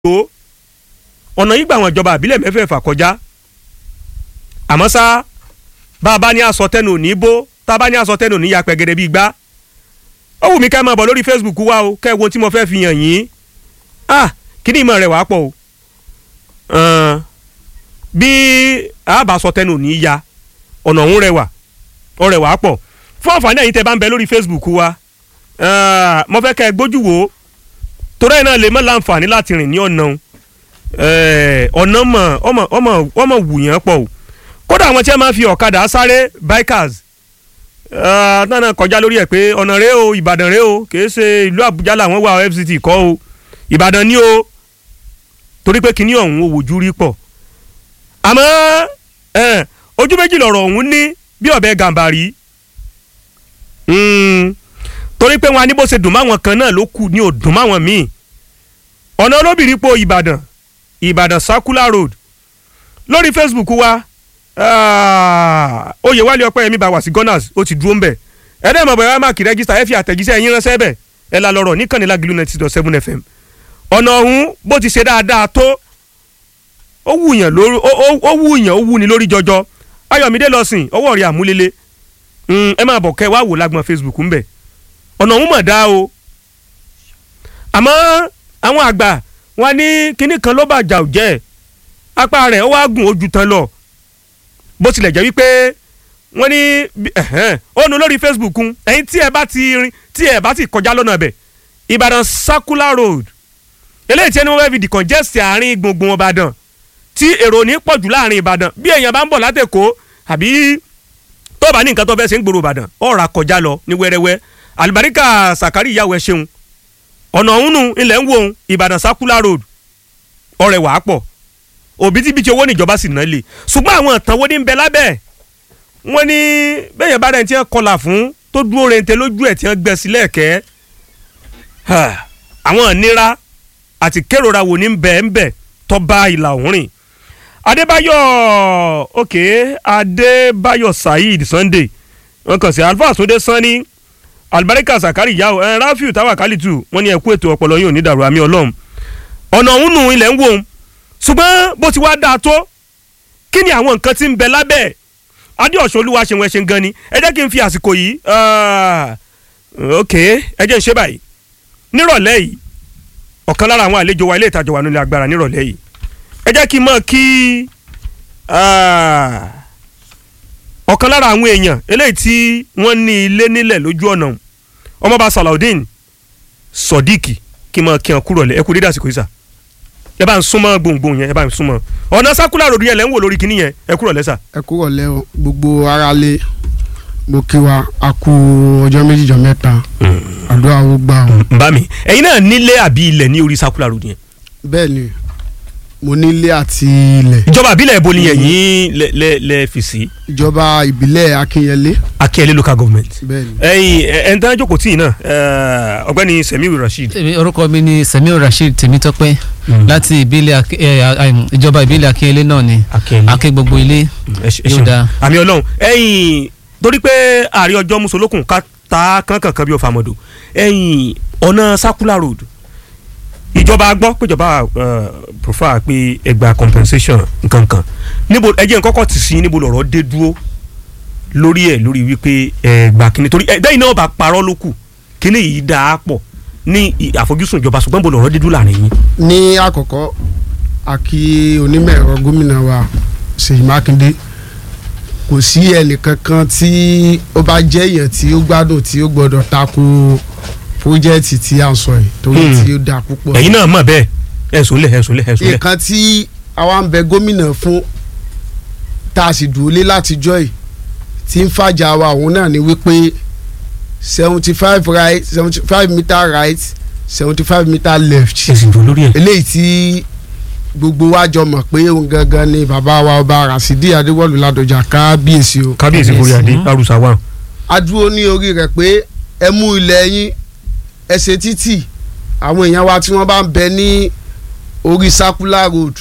tó ọ̀nà yìí gbà àwọn ìjọba àbílẹ̀ mẹ́fẹ̀ẹ̀fà kọjá àmọ́ ṣá bá a bá ní aṣọ tẹnu òní bó tá a bá ní aṣọ tẹnu òní ya pẹ̀gẹ́dẹ́ bíi gbá ó wù mí ká máa bọ̀ lórí Facebook wa o kẹ́ ẹ wo tí mo fẹ́ fi hàn yín ah kí ni ìmọ̀ rẹ̀ wàá pọ̀ o bí a bá aṣọ tẹnu òní ya ọ̀nà òun rẹwà ó rẹwà pọ̀ fún àǹfààní ẹ̀yin tẹ́ bá ń bẹ lórí Facebook wa mo fẹ́ kẹ́ ẹ gbójú wò ó torí ẹ̀ náà lè mọ́ láǹfààní láti rìn ní ọ̀nà ọ̀nà mọ̀ ọmọ ọmọ ọmọ wùyàn pọ̀ o kódà àwọn tí wọ́n máa fi ọ̀kadà sáré bikers náà kọjá lórí ẹ̀ pé ọ̀nà rẹ o Ìbàdàn rẹ o kìí ṣe ìlú Àbújá làwọn wà FCT kọ́ o Ìbàdàn ni o torí pé kíní ọ̀hún ò wojú rí pọ̀ àmọ́ ojú méjì lọ̀rọ̀ ọ̀hún ní bí ọ̀bẹ gàǹbàrí torí pé wọn a ní bó ṣe dùn máwọn kan náà ló kù ní ò dùn máwọn míì ọ̀nà olóbìrí po Ìbàdàn Ìbàdàn Circular Road lórí Facebook wa Oyèwálé Ọpẹ́yẹmí bá wà sí Gunners ó ti dúró ń bẹ̀ ẹ̀dẹ́ mọ̀ bẹ̀rẹ̀ máàkì rẹ́gísítà ẹ̀ fi àtẹ̀jíṣẹ́ yín ránṣẹ́ bẹ̀ ẹ̀ la lọ́rọ̀ níkànnì Lágìlú ninety dot seven FM ọ̀nà ọ̀hún bó ti ṣe dáadáa tó ó wùyàn lórí ó wùyàn ó wùni lórí jọjọ Ayọ̀mídé lọ sìn ọwọ́ rẹ̀ àmúlélé ẹ máa bọ̀ kẹ́ wá wò lágbọ̀n Facebook ń bẹ̀ ọ̀nà ọ̀hún mọ̀ dá o àmọ́ àwọn àgbà wọn ní kinní kan ló bàjá ò jẹ́ apá rẹ̀ ó wá gùn ojú tán lọ bó tilẹ̀ jẹ́ wípé wọ́n ní ó nu lórí Facebook ń ẹ̀yin tí ẹ bá ti rin tí ẹ bá ti kọjá lọ́nà bẹ̀ Ìbàdàn Circular Road eléyìí tí ẹni wọ́n fẹ́ fi decongest àárín gbùngbùn Ìbàdàn tí èrò ní pọ̀jù láàrin Ìbàdàn bí èèyàn bá ń bọ̀ látẹ̀kọ́ àbí tó bá ní nǹkan tó fẹ́ ṣe ń gbòòrò Ìbàdàn ọ̀rà kọjá lọ ní wẹ́rẹ́wẹ́ alibarika sakari ìyàwó ẹ ṣeun ọ̀nà ọ̀hún nù ilẹ̀ ń wo òun Ìbàdàn Circular Road ọ̀rẹ́ wàá pọ̀ òbítíbitì owó níjọba sì ná lè ṣùgbọ́n àwọn ìtàn wo ní ń bẹ lábẹ́ wọ́n ní bẹ́ẹ̀ yẹn bá rẹ̀ ti ń kọlà fún tó dúró rente lójú ẹ̀ tí wọ́n gbẹ sílẹ̀ kẹ́ àwọn ìnira àti kérora wo ní ń bẹ ń bẹ tó bá ìlà òun rìn Adébáyọ̀ ok Adébáyọ̀ Saheed Sunday wọ́n kàn sí Alfa Sunday Sanni alibarika sakari yao ẹ rafiu tawakalitu wọ́n ní ẹ kú ètò ọpọlọ yóò ní dàrú àmì Ọlọ́run ọ̀nà ọ̀hún nù ilẹ̀ ń wò ó ṣùgbọ́n bó ti wá dáa tó kí ni àwọn nǹkan tí ń bẹ lábẹ́ adéọ̀sán olúwa ṣe wọn ṣe gan ni ẹ jẹ́ kí n fi àsìkò yìí ok ẹ jẹ́ n ṣe báyìí nírọ̀lẹ́ yìí ọ̀kan lára àwọn àlejò wa ilé ìtajà wà nílé agbára nírọ̀lẹ́ yìí ẹ jẹ́ kí n mọ̀ kí ọ̀kan lára àwọn èèyàn eléyìí tí wọ́n ní ilé nílẹ̀ lójú ọ̀nà ọmọọba Salaudeen Sodiq kí n mọ̀ kí n kúrò lẹ́ ẹ kú dédé àsìkò yìí sà ẹ bá ń súnmọ́ gbòǹgbòǹ yẹn ẹ bá ń súnmọ́ ọ̀nà Circular Road yẹn lẹ́ ń wò lórí kinní yẹn ẹ kúrò lẹ́ sà. ẹ kúrò lẹ́ o gbogbo aráalé mo kí wa a kú ọjọ́ méjì jọ mẹ́ta àdúrà ó gbà o. n bá mi ẹ̀yin náà nílé àbí ilẹ̀ ní orí Circular Road yẹn. bẹ́ẹ̀ ni mo nílé àti ilẹ̀. ìjọba àbílẹ̀ ibo ni ẹ̀yin lẹ lẹ lẹ fi sí. ìjọba ìbílẹ̀ Akínyẹlé. Akínyẹlé local government. bẹ́ẹ̀ni. ẹ̀yin ẹ̀ ń tán jókòó tí ì náà ọ̀gbẹ́ni Semiu Rasheed. Èmi- orúkọ mi ni Semiu Rasheed Tèmítọ́pẹ́ láti ìbílẹ̀ Ak- eh, ah, ah, ìjọba ìbílẹ̀ Akínyẹlé náà ni Akínyẹlé. akẹ́ gbogbo ilé ẹ ṣe- ẹ yóò ṣeun. dáa. àmì Ọlọ́run ẹ̀yin torí pé ààrẹ ọjọ́ musolókun ká ta kankan bí ọ̀fà mọ̀dọ̀ ẹ̀yin ọ̀nà Circular Road ìjọba gbọ́ péjọba prefer pé ẹgbà compensation nkankan níbo ẹjẹ nkọ́kọ́ ti sí níbo lọ̀rọ̀ dé dúró lórí ẹ̀ lórí wípé ẹgbà kínní torí ẹgbẹ́ iná ọba parọ́ ló kù kínní yìí dáa pọ̀ ní ì- àfojúsùn ìjọba ṣùgbọ́n níbo lọ̀rọ̀ dé dúró láàrin yín. ní àkọ́kọ́ a kí onímọ̀ ẹ̀rọ gómìnà wa Ṣèyí Mákindé kò sí ẹnìkankan tí ó bá jẹ́ èèyàn tí ó gbádùn tí ó gbọ́dọ̀ tako pírójẹ́tì tí à ń sọ yìí torí Hmm. tí ó dáa púpọ̀. ẹ̀yin náà mọ̀ bẹ́ẹ̀ ẹ̀sùn lẹ̀ ẹ̀sùn lẹ̀ ẹ̀sùn lẹ̀. nǹkan tí àwa ń bẹ gómìnà fún tá a sì dúró lé látijọ́ yìí tí ń fàjà wa òun náà ni wípé seventy five right seventy five meter right seventy five meter left ẹ̀sìn dùn lórí ẹ̀. eléyìí tí gbogbo wa jọ mọ̀ pé òun gangan ni bàbá wa ọba Rasidi Adéwọ̀lú Ládọjà kábíyèsí o kábíyèsí forí adé arúsá wa. a dúró ní orí rẹ̀ pé ẹ mú ilẹ̀ yín ẹ ṣe títì àwọn èèyàn wa tí wọ́n bá ń bẹ ní orí Circular Road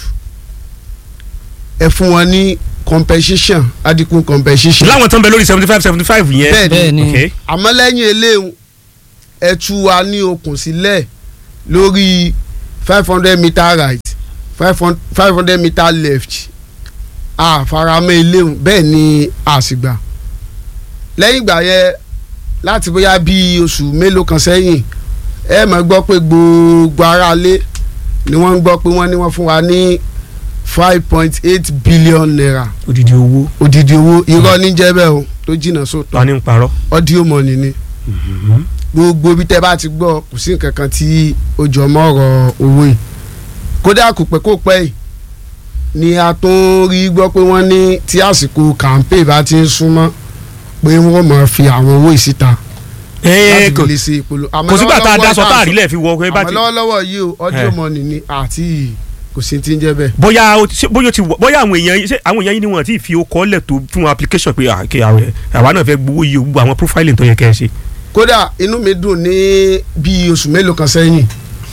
ẹ fún wọn ní compensation adigun compensation. láwọn tó ń bẹ lórí seventy five seventy five yẹn. Bẹ́ẹ̀ bẹ́ẹ̀ ni ok àmọ́ lẹ́yìn eléhùn ẹ tú wa ní okùn sílẹ̀ lórí five hundred meter right five hundred meter left àfaramọ́ eléhùn bẹ́ẹ̀ ni àsìgbà lẹ́yìn ìgbà yẹn láti bóyá bíi oṣù mélòó kan sẹ́yìn ẹ máa gbọ́ pé gbogbo aráalé ni wọ́n ń gbọ́ pé wọ́n ní wọ́n fún wa ní five point eight billion naira odidi owó odidi owó irọ́ ní jẹ́ bẹ́ẹ̀ o tó jìnnà sóòtọ́ ta ni ń parọ́. audio money ni gbogbo bí tẹ́ bá ti gbọ́ kò sí nǹkan kan tí ó jọ mọ́ ọ̀rọ̀ owó yìí kódà kò pẹ́ kó pẹ́ yìí ni a tún rí gbọ́ pé wọ́n ní tí àsìkò campaign bá ti ń súnmọ́ pé wọ́n máa fi àwọn owó yìí síta láti fi lè ṣe ìpolówó. kò sígbà tá a dá sọ tá a rí lẹ̀ fi wọ ọkùnrin bá àmọ́ ti. lọ́wọ́lọ́wọ́ yìí o audio Eh. money ni àti kò sí ti ń jẹ́ bẹ́ẹ̀. bóyá o ti ṣe- bóyá o ti wọ bóyá àwọn èèyàn yìí- ṣé àwọn èèyàn yìí ni wọn ti fi okọ lẹ̀ tó fún application pé à, kí àwẹ- àwa náà fẹ́ gbowó yìí o gbogbo àwọn profiling tó yẹ kẹ́ ẹ ṣe. kódà inú mi dùn ní bíi oṣù mélòó kan sẹ́yìn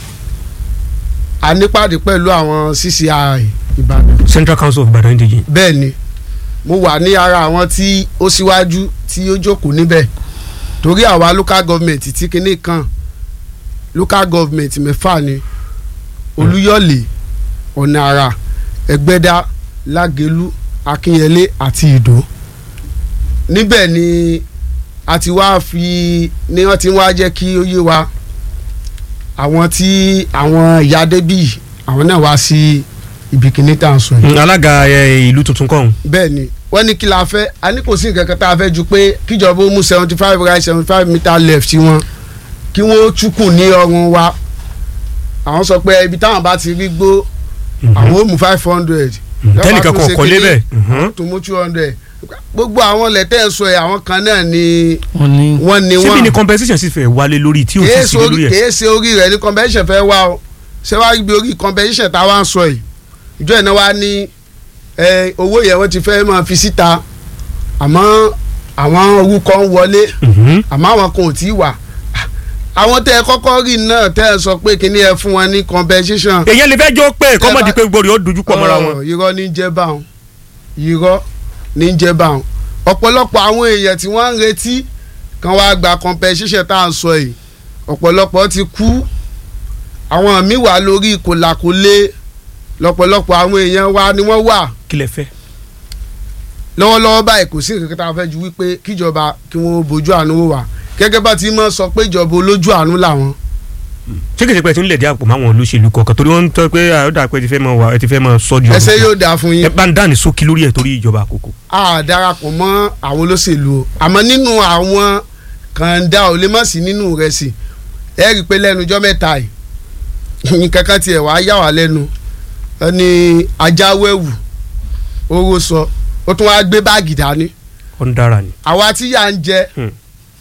a nípàdé pẹ̀lú àwọn CCI Ìbàdàn Central Council of Ibadan Indigen. bẹ́ẹ̀ ni mo wà ní ara àwọn tí ó síwájú tí ó jókòó níbẹ̀ torí àwa local government tí kinní kan local government mẹ́fà ni Olúyọ̀lé Ọ̀nà Àrà Ẹgbẹ́dá Lágelú Akínyẹlé àti Ìdó níbẹ̀ ni a ti wá fi ni wọ́n ti wá jẹ́ kí ó yé wa àwọn tí àwọn ìyá débì àwọn náà wá sí ibi kinní tá à ń sọ yìí Mm, alága ẹ, ìlú tuntun kọ́hún. bẹ́ẹ̀ ni wọ́n ní kí la fẹ́ a ní kò sí nǹkan kan tá a fẹ́ ju pé kíjọba ó mú seventy five right seventy five meter left wọn kí wọ́n túkù ní ọrùn wa àwọn sọ pé ibi táwọn bá ti rí gbó àwọn ó mú five hundred tẹ́nìkan kò kọ́lé bẹ́ẹ̀. Mhm. tó mú two hundred gbogbo àwọn lẹ́tẹ̀ ń sọ ẹ̀ àwọn kan náà ni wọ́n ní wọ́n ni síbi ni wọ́n compensation sì fẹ́ wálé lórí tí o ti kìí sí ṣe lórí orí ẹ̀. kìí ṣe orí rẹ̀ ní convention fẹ́ wá o ṣé wàá ibi orí convention tá a wá ń sọ yìí ìjọ ìnáwó wa ní ẹ, owó yẹn wọ́n ti fẹ́ máa fi síta àmọ́ àwọn orúkọ ń wọlé Mhm. àmọ́ àwọn kan ò tí ì wà àwọn tẹ ẹ kọ́kọ́ rí náà tẹ ẹ sọ pé kíní ẹ fún wọn ní compensation èyàn lè fẹ́ jó pé kọ́mọ̀dé bá- pé gbòòrò ó dojú pọ̀ mọ́ra wọn. Ọ̀, irọ́ ní jẹ́ báwọn irọ́ ní jẹ́ báwọn ọ̀pọ̀lọpọ̀ àwọn èèyàn tí wọ́n ń retí kan wá gba compensation tá à ń sọ yìí ọ̀pọ̀lọpọ̀ ti kú àwọn míì wà lórí kòlàkólé lọ́pọ̀lọpọ̀ àwọn èèyàn wa ni wọ́n wà kí lẹ fẹ́. lọ́wọ́lọ́wọ́ báyìí kò sí nǹkan kan tá a fẹ́ ju wípé kíjọba kí wọ́n bójú àánú wò wá gẹ́gẹ́ bá ti mọ̀ sọ pé ìjọba olójú àánú làwọn ṣé kìí ṣe pé ẹ ti ń lẹ̀ dí àpò máwọn olóṣèlú kọ̀ọ̀kan torí wọ́n ń tọ́ pé àyọ̀dà pé ẹ ti fẹ́ mọ wà ẹ ti fẹ́ mọ sọ́ di ẹsẹ̀ ọ̀rọ̀ yóò dáa fún ẹ yín bá ń dáni sókí lórí ẹ̀ torí ìjọba àkókò. a darapọ̀ mọ́ àwọn olóṣèlú o àmọ́ nínú àwọn kàńdá ò lè má sí nínú rẹ̀ sí ẹ rí i pé lẹ́nu ọjọ́ mẹ́ta yìí nǹkan kan tiẹ̀ wá yà wá lẹ́nu ẹni ajáwéwù owó sọ ó tún wá gbé báàgì dání ó ń dára ni. àwa tí yà ń jẹ Hmm.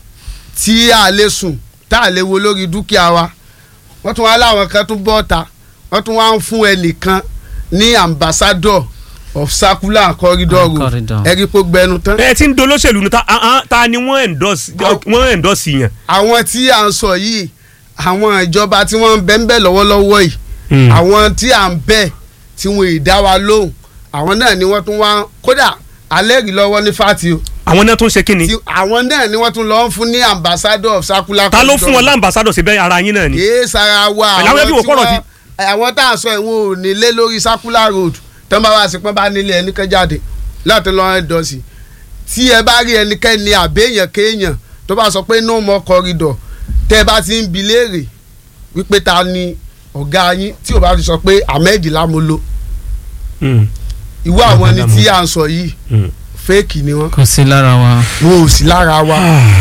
tí a lè sùn tá a lè wo lórí dúkìá wa wọ́n tún wá láwọn kan tún bọ́ ta wọ́n tún wá ń fún ẹnìkan ní ambassador of circular corridor Ah, road corridor. ẹ̀rí pé gbẹnu tán. ẹ ti ń dolóṣèlú ni ta ah, ah, ta ni wọ́n endorse wọ́n endorse yàn. àwọn tí à ń sọ yìí àwọn ìjọba tí wọ́n ń bẹ́ ń bẹ́ lọ́wọ́lọ́wọ́ yìí Hmm. àwọn tí à ń bẹ̀ tí wọ́n ì dá wa lóhùn àwọn náà ni wọ́n tún wá kódà alẹ́ rí lọ́wọ́ ní fati o àwọn náà tún ṣe kí ni. tí àwọn náà ni wọ́n tún lọ́ọ́ fún ní ambassador of circular ta ló corridor fún wọn lámbàsádọ̀ síbẹ̀ ara yín náà ni. kìí sara wa Àláwọ̀ ẹbí wò tí kọ́rọ̀ wọ́n- àwọn tá à ń sọ ìwọ̀n ò nílé lórí circular road tán bá wá sí pọ́n bá nílé ẹnìkan jáde láti lọ́ọ́ ẹ̀ dọ̀sí tí ẹ bá rí ẹnikẹ́ni àbẹ́yàn kéèyàn tó bá sọ pé no more corridor tẹ́ ẹ bá ti ń bi léèrè wípé ta ni ọ̀gá yín tí ò bá ti sọ pé ahmed lamolo Hmm. ìwọ àwọn ni tí Lamolo. à ń sọ yìí Hmm. fẹ́ẹ̀kì ni wọ́n kò sí lára wa. wọn ò sí lára wa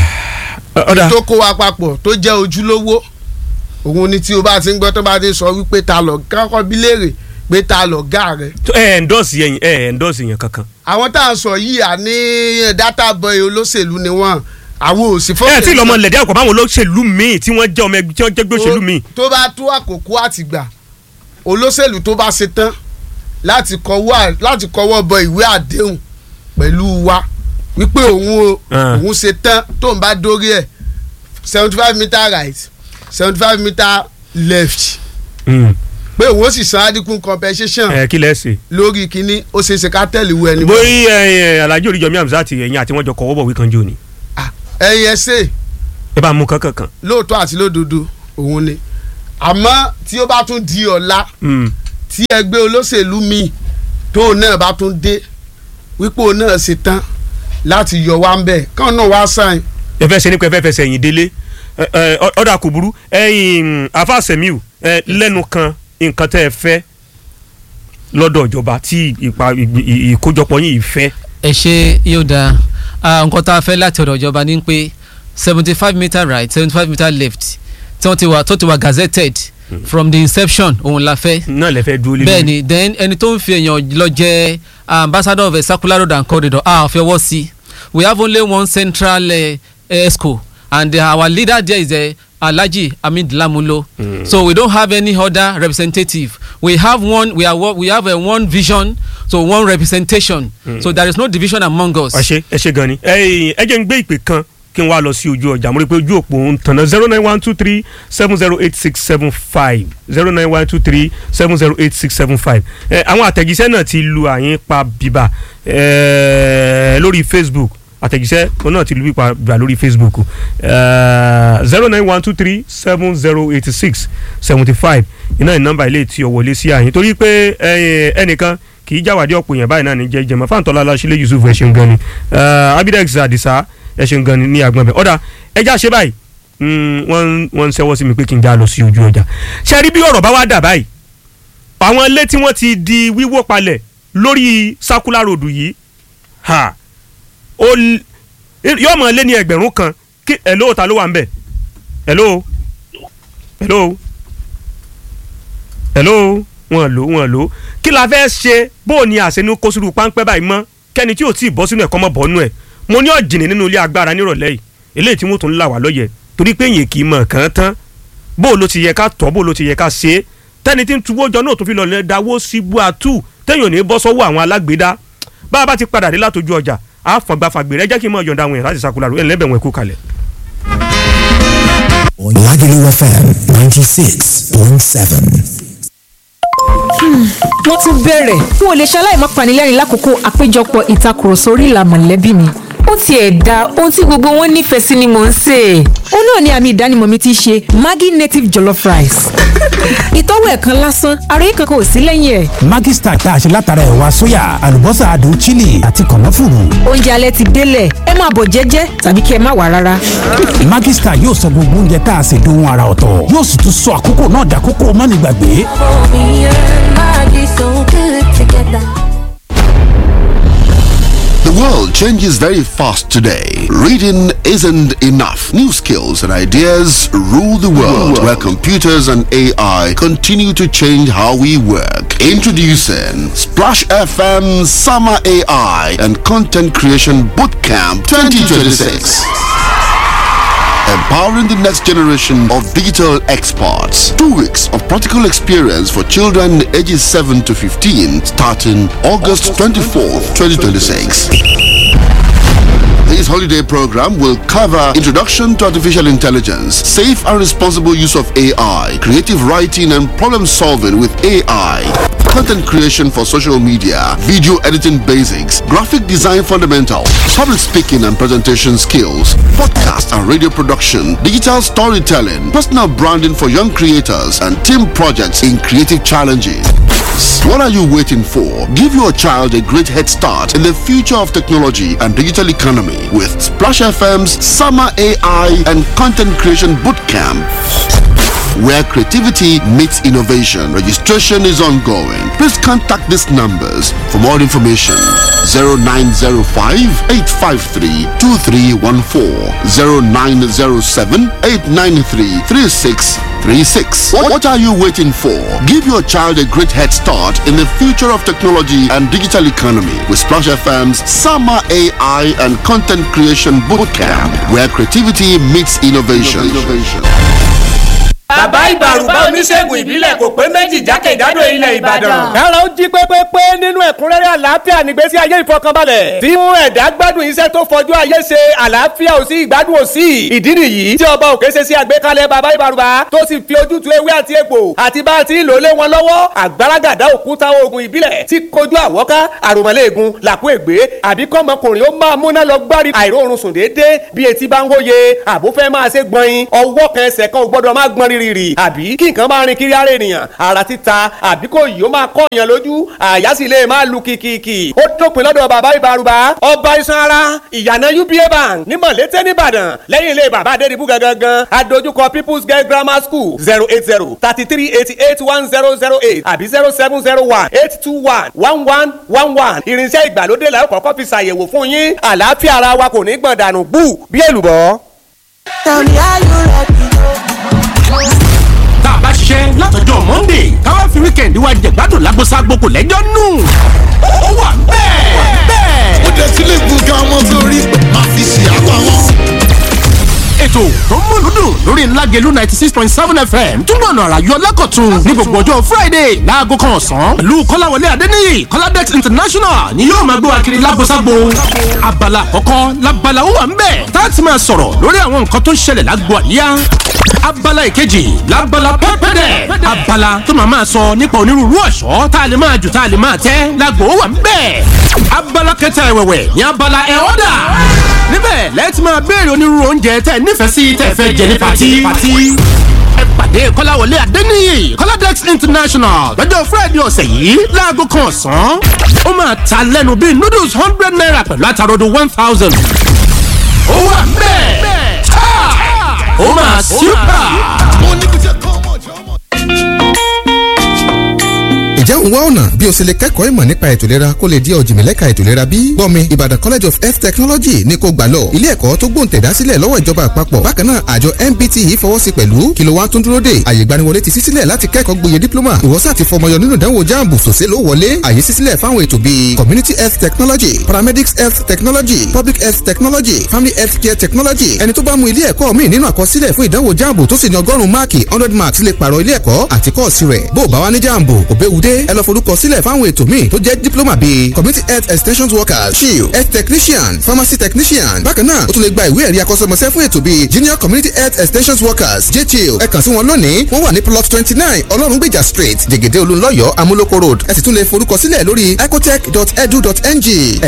ọ̀dà tó kó wa papọ̀ tó jẹ́ ojúlówó òun ni tí o bá ti ń gbọ́ tó bá ti sọ wípé ta lọ kọ́kọ́ bí léèrè pé ta lọ gá rẹ̀. ẹ endorse yẹn ẹ endorse yẹn kankan. àwọn tá à ń sọ yìí à ní data boy olóṣèlú ni wọ́n àwọn ò sí ẹ tí lọmọ lẹ̀dí àpò máwọn olóṣèlú míì tí wọ́n jẹ́ ọmọ ẹgbẹ́ tí wọ́n jẹ́ gbé òṣèlú míì. tó bá tó àkókò àtìgbà olóṣèlú tó bá ṣe tán láti kọwọ́ láti kọwọ́ bọ ìwé àdéhùn pẹ̀lú wa wípé òun o Ah. òun ṣe tán tó ń bá dórí ẹ̀ seventy five meter right seventy five meter left Hmm. pé òun ó sì san adigun compensation ẹ kí lẹ ṣe. lórí kínní ó ṣe é ṣe ká tẹ̀lé ìwé ẹni bọ́ bóyí ẹ alhaji oríjọmí hamzat ẹ̀yìn àti wọn jọ kọ́wọ́ bọ̀ wí kan jò ní. ẹ̀yìn ẹsẹ̀ ẹ bá mú kankan kan. lóòótọ́ àti lódodo òun ni àmọ́ tí ó bá tún di ọ̀la Mm. tí ẹgbẹ́ olóṣèlú míì tóun náà bá tún dé wípé òun náà ṣe tán láti yọ wá ń bẹ̀ káwọn náà wá sáyìn ẹ fẹ́ ṣe ní pé ẹ fẹ́ fẹsẹ̀ yìn délé ẹ, ẹ, ọ- ọ̀dà kò burú ẹ̀yin afa semiu ẹ, lẹ́nu kan nǹkan tẹ́ ẹ fẹ́ lọ́dọ̀ ìjọba tí ìpa ì- ì- ìkójọpọ̀ yìí fẹ́. ẹ ṣe yóò dáa Ah, nǹkan tá a fẹ́ láti ọ̀dọ̀ ìjọba ni pé seventy five metre right seventy five metre left tí wọ́n ti wà tó ti wà gazetted from the inception òun la fẹ́ náà lè fẹ́ dúró lé bẹ́ẹ̀ ni then ẹni tó ń fi èèyàn lọ jẹ́ ambassador of a circular road and corridor a fi ọwọ́ sí we have only one central uh, esco and uh, our leader there is uh, Alhaji Hamid Lamulo mm. so we don't have any other representative we have one we are wo- we have uh, one vision so one representation mm. so there is no division among us. ẹ ṣe ẹ ṣe gan ni. ẹ̀yin ẹ jẹ́ ń gbé ìpè kan kí n wá lọ sí ojú ọjà mo rí i pé ojú òpó ń tànà zero nine one two three seven zero eight six seven five zero nine one two three seven zero eight six seven five. ẹ àwọn àtẹ̀jíṣẹ́ náà ti lu àyín pa bíbà ẹ lórí Facebook àtẹ̀jíṣẹ́ kan náà ti lu pípa bíbà lórí Facebook zero nine one two three seven zero eight six seventy five iná ní nọ́mbà ilé tí o wọlé sí àyín torí pé ẹ, ẹnìkan kì í jáwádé ọ̀pọ̀ èèyàn báyìí náà ní jẹ́ jẹ́mọ́ fáńtọ́lá aláṣílẹ̀ Yusuf ẹ̀ ṣeun gan ni Eh, Abidex Adisa ẹ̀ ṣeun gan ni ní agbọ̀n bẹ̀ ọ̀dà ẹja ṣe báyìí mm, wọ́n wọ́n ń ṣẹ́wọ́ sí mi pé kí n já lọ sí ojú ọjà ṣe rí bí ọ̀rọ̀ bá wá dà báyìí àwọn ilé tí wọ́n ti di wíwó palẹ̀ lórí circular road yìí ha ó l- yóò mọ̀ lé ní ẹgbẹ̀rún kan kí hello ta ló wà ń bẹ̀ hello hello hello wọn lò wọn lò kí la fẹ́ ṣe bó o ní àṣẹnú kó sírú páńpẹ́ báyìí mọ́ kẹ́ni tí ò tí ì bọ́ sínú ẹ̀kọ́ mọ́ bọ́nú ẹ̀ mo ní ọ̀jìnì nínú ilé agbára nírọ̀lẹ́ yìí eléyìí tí wọ́n tún ń là wá lọ́yẹ̀ torí pé èyàn kì í mọ̀ kàn án tán bó o ló ti yẹ ká tọ́ bó o ló ti yẹ ká ṣe é tẹ́ni tí ń tuwó jọ náà tó fi lọ lẹ́ dáwó sí buatu téèyàn ò ní bọ́ sọ́wọ́ àwọn alágbèédá bá a bá ti padà dé látọjú ọjà a fọ̀gbàfàgbèrè ẹ jẹ́ kí n mọ̀ yọ̀ǹda àwọn èèyàn láti sakura ẹ̀ lẹ́bẹ̀ wọn kú kalẹ̀. Lagelu FM 96.7. wọ́n tún bẹ̀rẹ̀ n ò lè ṣaláì má panilẹ́rìn lákòókò àpéjọpọ̀ ìtakùrọ̀sọ orí ìlà mọ̀lẹ́bí mi ó tiẹ̀ da ohun tí gbogbo wọn nífẹ̀ẹ́ sí ni mò ń sè é ó náà ni àmì ìdánimọ̀ mi ti ṣe Maggi native jollof rice ìtọ́wò ẹ̀ kan lásán àròyé kankan ò sí lẹ́yìn ẹ̀ Maggi Star tá a ṣe látara ẹ̀wà sóyà, àlùbọ́sà adùn chili àti kànáfùrù. oúnjẹ alẹ́ ti délẹ̀ ẹ máa bọ̀ jẹ́jẹ́ tàbí kí ẹ má wá rárá Maggi Star yóò sọ gbogbo oúnjẹ tá a ṣe dohun ara ọ̀tọ̀. Yóò sì tún sọ àkókò náà dàkókò mánigbàgbé. Me and Maggie so good together. The world changes very fast today. Reading isn't enough. New skills and ideas rule the world, where computers and AI continue to change how we work. Introducing Splash FM Summer AI and Content Creation Bootcamp 2026. Empowering the next generation of digital experts. Two weeks of practical experience for children ages 7 to 15 starting August 24th, 2026. This holiday program will cover introduction to artificial intelligence, safe and responsible use of AI, creative writing and problem solving with AI, content creation for social media, video editing basics, graphic design fundamentals, public speaking and presentation skills, podcast and radio production, digital storytelling, personal branding for young creators, and team projects in creative challenges. What are you waiting for? Give your child a great head start in the future of technology and digital economy with Splash FM's Summer AI and Content Creation Bootcamp. Where creativity meets innovation. Registration is ongoing. Please contact these numbers for more information. 0905 853 2314 0907 893 3636. What what are you waiting for? Give your child a great head start in the future of technology and digital economy with Splash FM's Summer AI and Content Creation Bootcamp, where creativity meets innovation. bàbá ìbàrùbá oníṣègùn ìbílẹ̀ kò pé méjì jákèjádò ilẹ̀ ìbàdàn. kára ó jí pépépé nínú ẹ̀kúnrẹ́rẹ́ àlàáfíà nígbésí ayé ìfọkànbalẹ̀ tí mú ẹ̀dá gbádùn iṣẹ́ tó fọjú ayé ṣe àlàáfíà ò sí ìgbádùn ò sí ìdí nìyí tí ọba òkè ṣe sí àgbékalẹ̀ bàbá ìbàrùbá tó sì fi ojútùú ewé àti egbò àti bá a ti ń lò lé wọn lọ́wọ́ àgbàràgàdá òkúta oògùn ìbílẹ̀ tí kojú àwọ́ká àròmọ́lẹ́ẹ̀gùn làkú ègbé àbí kọ́mọkùnrin ó máa múná lọ gbárí àìróorun sùn déédéé bí etí bá ń hóye àbó fẹ́ máa ṣe gbọ̀nyin ọwọ́ kan ẹsẹ̀ kan ò gbọ́dọ̀ máa gbọ́n rìrìrì àbí kí nǹkan máa rin kiri ara ènìyàn ara títa àbí kò yìí ó máa kọ́ èèyàn lójú àyà sì lè máa lu kìkìkì ó dópin lọ́dọ̀ bàbá ìbárúbá ọba iṣan ara ìyànà uba bank ní mọ̀lété nìbàdàn lẹ́yìn ilé bàbá adédìbú gangan adójúkọ people's girl grammar school zero eight zero thirty three eighty eight one zero zero eight àbí zero seven zero one eight two one one one one one irinṣẹ́ ìgbàlódé la ó kọ́kọ́ fi ṣàyẹ̀wò fún yín àlàáfíà ara wa kò ní gbọ̀n dànù bú bí èlùbọ́. Tell me are you ready? tá a bá ṣiṣẹ́ látọjọ́ monday káwá fi weekend wa jẹ̀gbádùn lágbóṣágbó kò lẹ́jọ́ nù. ó wà bẹ́ẹ̀ bẹ́ẹ̀. ó dé sílé gbọ̀ngàn ọmọ sórí máa fi ṣe àpá wọn. ètò tó ń múlùú dùn lórí ńlágẹ̀lú ninety six point seven fm túbọ̀ nà àrà yọ lẹ́kọ̀tún ní gbogbo ọjọ́ friday láago kan ọ̀sán pẹ̀lú kọ́láwọlé adéníyì kọ́ládẹ́t international ni yóò máa gbé wa kiri lágbóṣágbó abala àkọ́kọ́ labala ó wà ń bẹ̀ tá a ti máa sọ̀rọ̀ lórí àwọn nǹkan tó ń ṣẹlẹ̀ lágbo àríyá abala ìkejì labala pẹ́pẹ́dẹ̀ abala tó máa máa sọ nípa onírúurú ọ̀ṣọ́ tá a lè máa jù tá a lè máa tẹ́ lágbo ó wà ń bẹ̀ abala kẹta ẹ̀wẹ̀wẹ̀ ní abala ẹ̀ ọ́dà níbẹ̀ lẹ́ẹ̀tì máa béèrè onírúurú oúnjẹ tẹ́ nífẹ̀ẹ́ sí tẹ́ fẹ́ jẹ ní pati. ẹ pàdé kọ́láwọlé adéníyì kọ́ládẹ́x international lọ́jọ́ friday ọ̀sẹ̀ yìí láago kan ọ̀sán. ó máa ta lẹ́nu bíi noodles hundred naira pẹ̀lú àtàròdo one thousand. ó wà bẹ́ẹ̀ ó máa súpà. mo ní kí n ṣe kọ́ ọmọ ìjọ ọmọ. ǹjẹ́ òun wá ọ̀nà bí o ṣe lè kẹ́kọ̀ọ́ ìmọ̀ nípa ètò ìlera kó lè di ọ̀jìnmílẹ́ka ètò ìlera bí? gbọ́mi Ìbàdàn College of Health Technology ní kó gbà lọ ilé ẹ̀kọ́ tó gbòǹtẹ̀dá sílẹ̀ lọ́wọ́ ìjọba àpapọ̀ bákan náà àjọ MBTE fọwọ́ sí pẹ̀lú kí ló wá tún dúró dè àyè ìgbaniwọlé ti ṣí sílẹ̀ láti kẹ́kọ̀ọ́ gboyè dípílọ́mà ìwọ́sà ti fọmọyọ nínú ìdánwò jáàmù sòsé ló wọlé àyè ṣí sílẹ̀ fáwọn ètò bíi community health technology paramedics health technology public health technology family health care technology ẹni tó bá mú ilé ẹ̀kọ́ míì nínú àkọsílẹ̀ fún ìdánwò jáàmù tó sì ní ọgọ́rùn-ún máàkì hundred marks lè pààrọ̀ ilé ẹ̀kọ́ àti kọ́ọ̀sì rẹ̀ bó o bá wá ní jáàmù òbẹ́wudé ẹ lọ forúkọ sílẹ̀ fáwọn ètò míì tó jẹ́ diploma bíi community health extension workers shield health technician pharmacy technician bákan náà o tún lè gba ìwé ẹ̀rí akọ́ṣẹ́mọṣẹ́ fún ètò bíi junior community health extension workers jtl ẹ kàn sí wọn lónìí wọ́n wà ní plot twenty nine ọlọ́rungbèjà street jẹ̀gẹ̀dẹ̀ olúńlọ́yọ̀ amúlòkó road ẹ sì tún lè forúkọ sílẹ̀ lórí ecotech.edu.ng